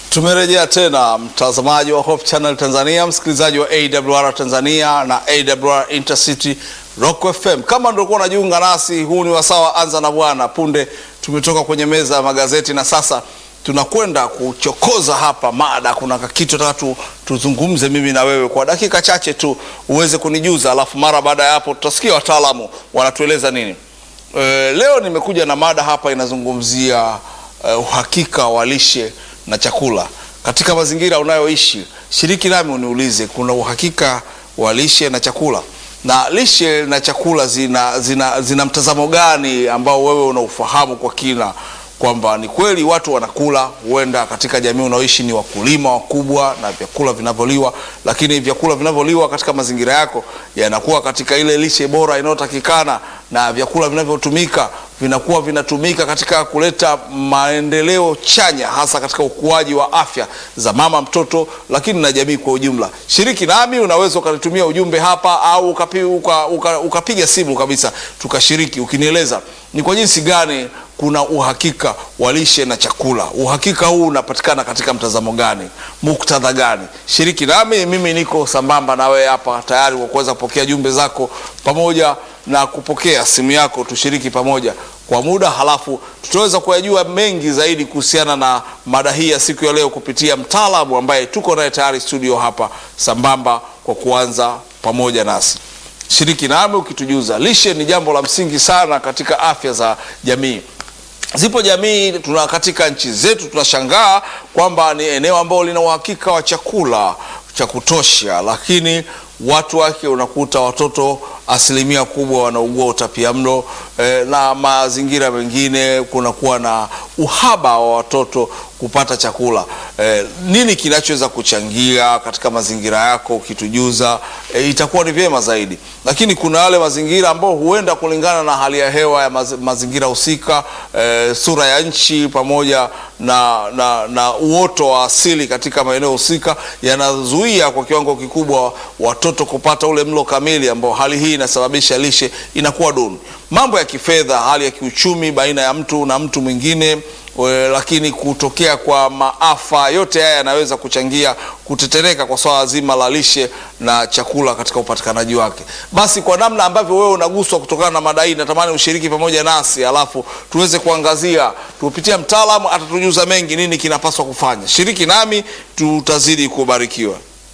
Tumerejea tena mtazamaji wa Hope Channel Tanzania, msikilizaji wa AWR Tanzania na AWR Intercity Rock FM. Kama ndio kuwa unajiunga nasi, huu ni wasaa wa Anza na Bwana. Punde tumetoka kwenye meza ya magazeti na sasa tunakwenda kuchokoza hapa mada. Kuna kitu nataka tu, tuzungumze mimi na wewe kwa dakika chache tu uweze kunijuza, alafu mara baada ya hapo tutasikia wataalamu wanatueleza nini. E, leo nimekuja na mada hapa inazungumzia e, uhakika wa lishe na chakula katika mazingira unayoishi. Shiriki nami uniulize, kuna uhakika wa lishe na chakula? Na lishe na chakula zina, zina, zina mtazamo gani ambao wewe unaufahamu kwa kina kwamba ni kweli watu wanakula, huenda katika jamii unaoishi ni wakulima wakubwa na vyakula vinavyoliwa, lakini vyakula vinavyoliwa katika mazingira yako yanakuwa katika ile lishe bora inayotakikana, na vyakula vinavyotumika vinakuwa vinatumika katika kuleta maendeleo chanya, hasa katika ukuaji wa afya za mama, mtoto, lakini na jamii kwa ujumla. Shiriki nami, unaweza ukanitumia ujumbe hapa au ukapi, uka, uka, ukapiga simu kabisa tukashiriki, ukinieleza ni kwa jinsi gani kuna uhakika wa lishe na chakula. Uhakika huu unapatikana katika mtazamo gani, muktadha gani? Shiriki nami, mimi niko sambamba na wewe hapa tayari kwa kuweza kupokea jumbe zako pamoja na kupokea simu yako, tushiriki pamoja kwa muda, halafu tutaweza kuyajua mengi zaidi kuhusiana na mada hii ya siku ya leo kupitia mtaalamu ambaye tuko naye tayari studio hapa sambamba, kwa kuanza pamoja nasi. Shiriki nami ukitujuza. Lishe ni jambo la msingi sana katika afya za jamii. Zipo jamii tuna katika nchi zetu tunashangaa kwamba ni eneo ambalo lina uhakika wa chakula cha kutosha, lakini watu wake unakuta watoto asilimia kubwa wanaugua utapiamlo eh, na mazingira mengine kunakuwa na uhaba wa watoto kupata chakula eh, nini kinachoweza kuchangia katika mazingira yako ukitujuza, eh, itakuwa ni vyema zaidi. Lakini kuna wale mazingira ambao huenda kulingana na hali ya hewa ya maz, mazingira husika eh, sura ya nchi pamoja na, na, na uoto wa asili katika maeneo husika yanazuia kwa kiwango kikubwa watoto kupata ule mlo kamili, ambao hali hii inasababisha lishe inakuwa duni. Mambo ya kifedha, hali ya kiuchumi baina ya mtu na mtu mwingine We, lakini kutokea kwa maafa yote haya yanaweza kuchangia kutetereka kwa swala zima la lishe na chakula katika upatikanaji wake. Basi kwa namna ambavyo wewe unaguswa kutokana na mada hii, natamani ushiriki pamoja nasi, alafu tuweze kuangazia, tupitia mtaalamu atatujuza mengi, nini kinapaswa kufanya. Shiriki nami, tutazidi kubarikiwa.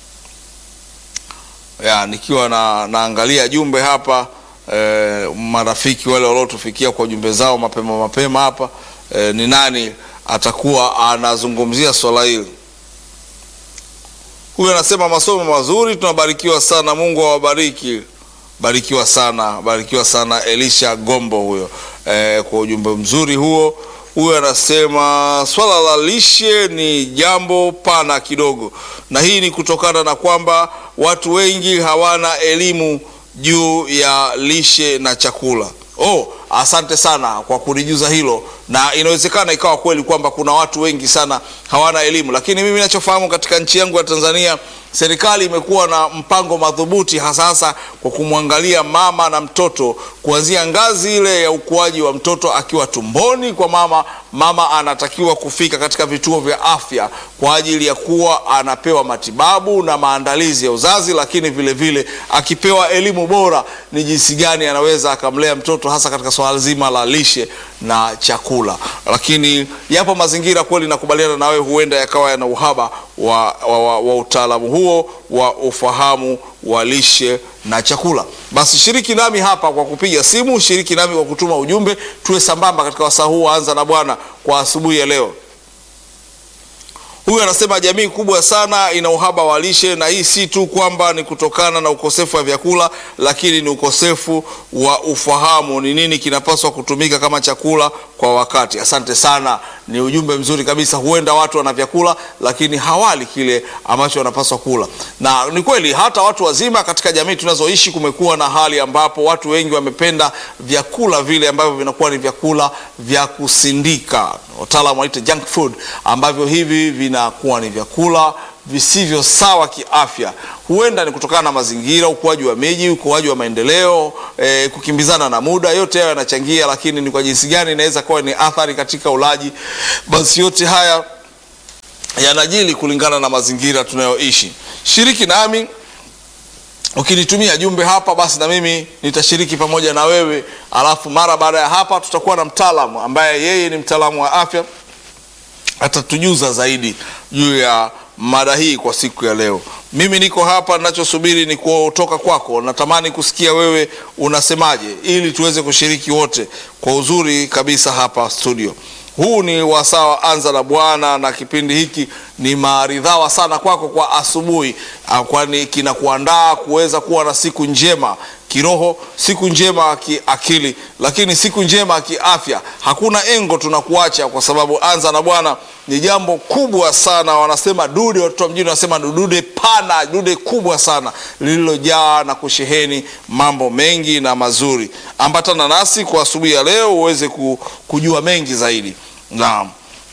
Ya, nikiwa na, naangalia jumbe hapa eh, marafiki wale waliotufikia kwa jumbe zao mapema mapema hapa E, ni nani atakuwa anazungumzia swala hili? Huyu anasema masomo mazuri, tunabarikiwa sana, Mungu awabariki. Barikiwa sana, barikiwa sana Elisha Gombo huyo, e, kwa ujumbe mzuri huo. Huyu anasema swala la lishe ni jambo pana kidogo, na hii ni kutokana na kwamba watu wengi hawana elimu juu ya lishe na chakula. Oh, asante sana kwa kunijuza hilo, na inawezekana ikawa kweli kwamba kuna watu wengi sana hawana elimu, lakini mimi ninachofahamu katika nchi yangu ya Tanzania, serikali imekuwa na mpango madhubuti hasa hasa kwa kumwangalia mama na mtoto kuanzia ngazi ile ya ukuaji wa mtoto akiwa tumboni kwa mama. Mama anatakiwa kufika katika vituo vya afya kwa ajili ya kuwa anapewa matibabu na maandalizi ya uzazi, lakini vile vile akipewa elimu bora ni jinsi gani anaweza akamlea mtoto hasa katika swala zima la lishe na chakula. Lakini yapo mazingira kweli, nakubaliana na wewe, huenda yakawa yana uhaba wa, wa, wa, wa utaalamu huo wa ufahamu wa lishe na chakula. Basi shiriki nami hapa kwa kupiga simu, shiriki nami kwa kutuma ujumbe, tuwe sambamba katika wasaa huu Anza na Bwana kwa asubuhi ya leo. Huyu anasema jamii kubwa sana ina uhaba wa lishe, na hii si tu kwamba ni kutokana na ukosefu wa vyakula, lakini ni ukosefu wa ufahamu ni nini kinapaswa kutumika kama chakula kwa wakati. Asante sana, ni ujumbe mzuri kabisa. Huenda watu wana vyakula lakini hawali kile ambacho wanapaswa kula, na ni kweli hata watu wazima katika jamii tunazoishi, kumekuwa na hali ambapo watu wengi wamependa vyakula vile ambavyo vinakuwa ni vyakula vya kusindika, wataalamu waite junk food, ambavyo hivi vinakuwa ni vyakula visivyo sawa kiafya. Huenda ni kutokana na mazingira, ukuaji wa miji, ukuaji wa maendeleo, e, kukimbizana na muda, yote hayo yanachangia, lakini ni kwa jinsi gani inaweza kuwa ni athari katika ulaji. Basi yote haya yanajili kulingana na mazingira tunayoishi. Shiriki nami ukinitumia jumbe hapa, basi na mimi nitashiriki pamoja na wewe, alafu mara baada ya hapa tutakuwa na mtaalamu ambaye yeye ni mtaalamu wa afya, atatujuza zaidi juu ya mada hii kwa siku ya leo. Mimi niko hapa, ninachosubiri ni kutoka kwako. Natamani kusikia wewe unasemaje, ili tuweze kushiriki wote kwa uzuri kabisa hapa studio. Huu ni wasaa wa Anza na Bwana, na kipindi hiki ni maridhawa sana kwako kwa asubuhi, kwani kinakuandaa kuweza kuwa na siku njema kiroho, siku njema kiakili, lakini siku njema kiafya. Hakuna engo tunakuacha, kwa sababu Anza na Bwana ni jambo kubwa sana. Wanasema dude, watoto wa mjini wanasema dude pana, dude kubwa sana lililojaa na kusheheni mambo mengi na mazuri. Ambatana nasi kwa asubuhi ya leo uweze kujua mengi zaidi. Naam,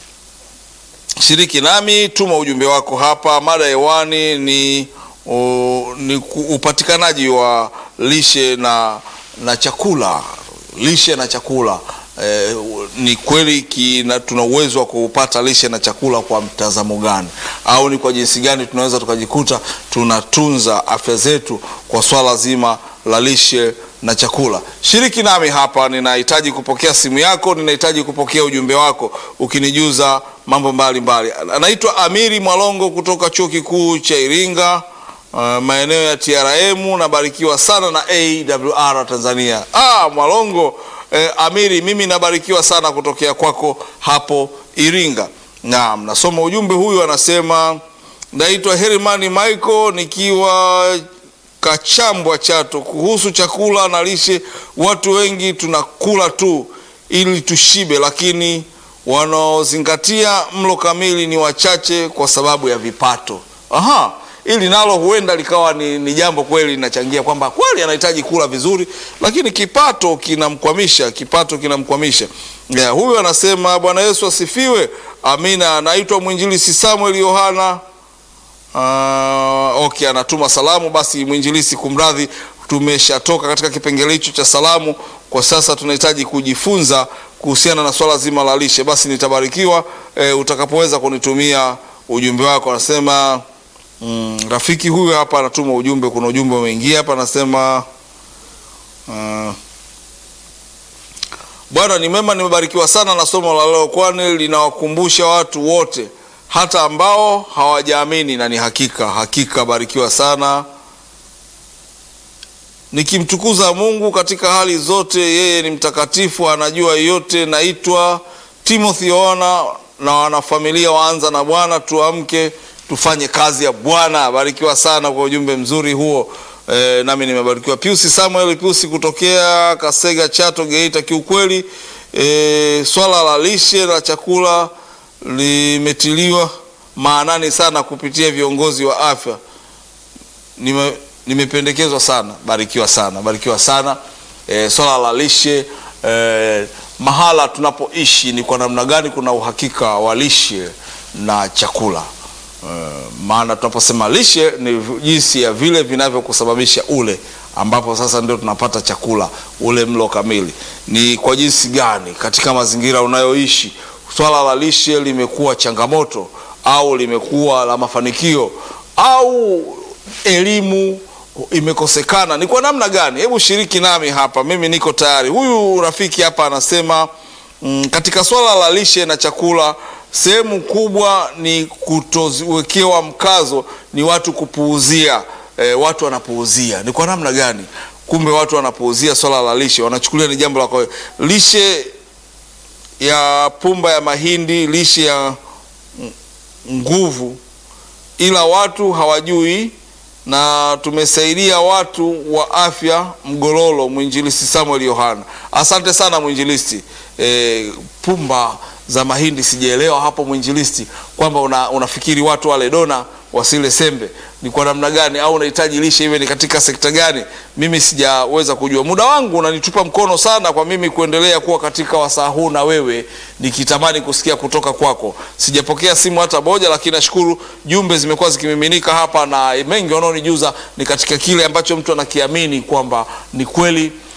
shiriki nami, tuma ujumbe wako hapa. Mada hewani ni, o, ni upatikanaji wa lishe na, na chakula. Lishe na chakula e, ni kweli kina, tuna uwezo wa kupata lishe na chakula kwa mtazamo gani, au ni kwa jinsi gani tunaweza tukajikuta tunatunza afya zetu kwa swala zima la lishe na chakula. Shiriki nami hapa, ninahitaji kupokea simu yako, ninahitaji kupokea ujumbe wako ukinijuza mambo mbalimbali. Anaitwa Amiri Mwalongo kutoka Chuo Kikuu cha Iringa, uh, maeneo ya TRM. Nabarikiwa sana na AWR Tanzania. Ah, Mwalongo eh, Amiri, mimi nabarikiwa sana kutokea kwako hapo Iringa. Naam, nasoma ujumbe huyu, anasema naitwa Hermani Michael nikiwa Kachambwa Chato. Kuhusu chakula na lishe, watu wengi tunakula tu ili tushibe, lakini wanaozingatia mlo kamili ni wachache kwa sababu ya vipato. Aha, ili nalo huenda likawa ni, ni jambo kweli linachangia kwamba kweli anahitaji kula vizuri, lakini kipato kinamkwamisha, kipato kinamkwamisha. Yeah, huyu anasema Bwana Yesu asifiwe. Amina. Anaitwa mwinjilisi Samuel Yohana Uh, okay, anatuma salamu. Basi mwinjilisi, kumradhi, tumeshatoka katika kipengele hicho cha salamu. Kwa sasa tunahitaji kujifunza kuhusiana na swala zima la lishe. Basi nitabarikiwa eh, utakapoweza kunitumia ujumbe wako. Anasema mm, rafiki huyu hapa anatuma ujumbe. Kuna ujumbe umeingia hapa, anasema uh, Bwana ni mema, nimebarikiwa sana na somo la leo, kwani linawakumbusha watu wote hata ambao hawajaamini na ni hakika hakika. Barikiwa sana, nikimtukuza Mungu katika hali zote. Yeye ni mtakatifu, anajua yote. Naitwa Timothy Ona na wanafamilia waanza na Bwana, tuamke tufanye kazi ya Bwana. Barikiwa sana kwa ujumbe mzuri huo. E, nami nimebarikiwa. Piusi Samuel Piusi kutokea Kasega, Chato, Geita. Kiukweli e, swala la lishe la chakula limetiliwa maanani sana kupitia viongozi wa afya. Nime, nimependekezwa sana. Barikiwa sana, barikiwa sana. E, swala la lishe e, mahala tunapoishi ni kwa namna gani kuna uhakika wa lishe na chakula e, maana tunaposema lishe ni jinsi ya vile vinavyokusababisha ule, ambapo sasa ndio tunapata chakula, ule mlo kamili. Ni kwa jinsi gani katika mazingira unayoishi swala la lishe limekuwa changamoto au limekuwa la mafanikio au elimu imekosekana, ni kwa namna gani? Hebu shiriki nami hapa, mimi niko tayari. Huyu rafiki hapa anasema mm, katika swala la lishe na chakula sehemu kubwa ni kutowekewa mkazo, ni watu kupuuzia. E, watu wanapuuzia. Ni kwa namna gani? Kumbe watu wanapuuzia swala la lishe, wanachukulia ni jambo la kawaida. Lishe ya pumba ya mahindi, lishe ya nguvu, ila watu hawajui. Na tumesaidia watu wa afya Mgololo, mwinjilisti Samuel Yohana. Asante sana mwinjilisti. E, pumba za mahindi sijaelewa hapo mwinjilisti, kwamba una, unafikiri watu wale dona wasile sembe ni kwa namna gani, au unahitaji lishe iwe ni katika sekta gani? Mimi sijaweza kujua. Muda wangu unanitupa mkono sana kwa mimi kuendelea kuwa katika wasaa huu na wewe, nikitamani kusikia kutoka kwako. Sijapokea simu hata moja, lakini nashukuru jumbe zimekuwa zikimiminika hapa, na mengi wanaonijuza ni katika kile ambacho mtu anakiamini kwamba ni kweli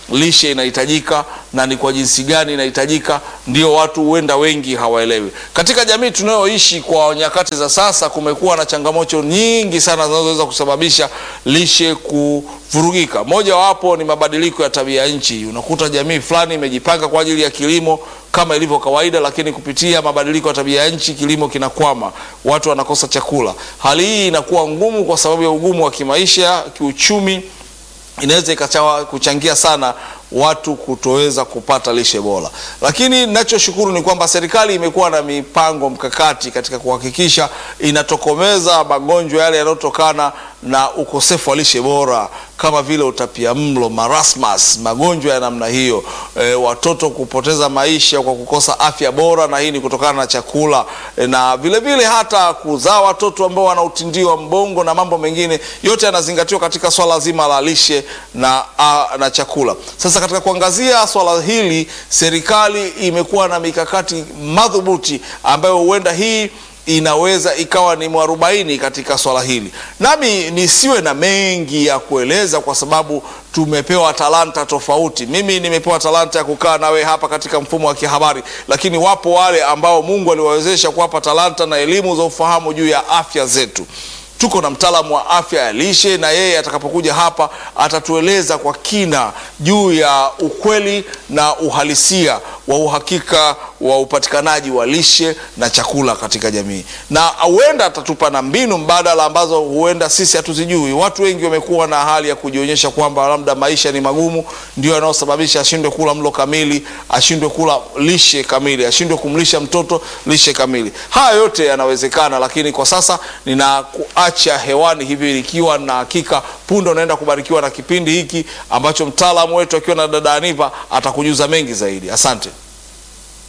lishe inahitajika na ni kwa jinsi gani inahitajika, ndio watu huenda wengi hawaelewi. Katika jamii tunayoishi kwa nyakati za sasa, kumekuwa na changamoto nyingi sana zinazoweza kusababisha lishe kuvurugika. Moja wapo ni mabadiliko ya tabia nchi. Unakuta jamii fulani imejipanga kwa ajili ya kilimo kama ilivyo kawaida, lakini kupitia mabadiliko ya tabia ya nchi kilimo kinakwama, watu wanakosa chakula. Hali hii inakuwa ngumu kwa sababu ya ugumu wa kimaisha, kiuchumi inaweza ikachawa kuchangia sana watu kutoweza kupata lishe bora. Lakini ninachoshukuru ni kwamba serikali imekuwa na mipango mkakati katika kuhakikisha inatokomeza magonjwa yale yanayotokana na ukosefu wa lishe bora kama vile utapiamlo, marasmus, magonjwa ya namna hiyo, e, watoto kupoteza maisha kwa kukosa afya bora, na hii ni kutokana na chakula e, na vile vile hata kuzaa watoto ambao wana utindio wa mbongo na mambo mengine yote yanazingatiwa katika swala zima la lishe na, a, na chakula. Sasa katika kuangazia swala hili, serikali imekuwa na mikakati madhubuti ambayo huenda hii inaweza ikawa ni mwarobaini katika swala hili. Nami nisiwe na mengi ya kueleza kwa sababu tumepewa talanta tofauti. Mimi nimepewa talanta ya kukaa nawe hapa katika mfumo wa kihabari, lakini wapo wale ambao Mungu aliwawezesha kuwapa talanta na elimu za ufahamu juu ya afya zetu. Tuko na mtaalamu wa afya ya lishe na yeye atakapokuja hapa atatueleza kwa kina juu ya ukweli na uhalisia wa uhakika wa upatikanaji wa lishe na chakula katika jamii, na huenda atatupa na mbinu mbadala ambazo huenda sisi hatuzijui. Watu wengi wamekuwa na hali ya kujionyesha kwamba labda maisha ni magumu, ndio yanayosababisha ashindwe kula mlo kamili, ashindwe kula lishe kamili, ashindwe kumlisha mtoto lishe kamili. Haya yote yanawezekana, lakini kwa sasa ninakuacha hewani hivi ikiwa na hakika punde unaenda kubarikiwa na kipindi hiki ambacho mtaalamu wetu akiwa na dada Aniva atakujuza mengi zaidi. Asante.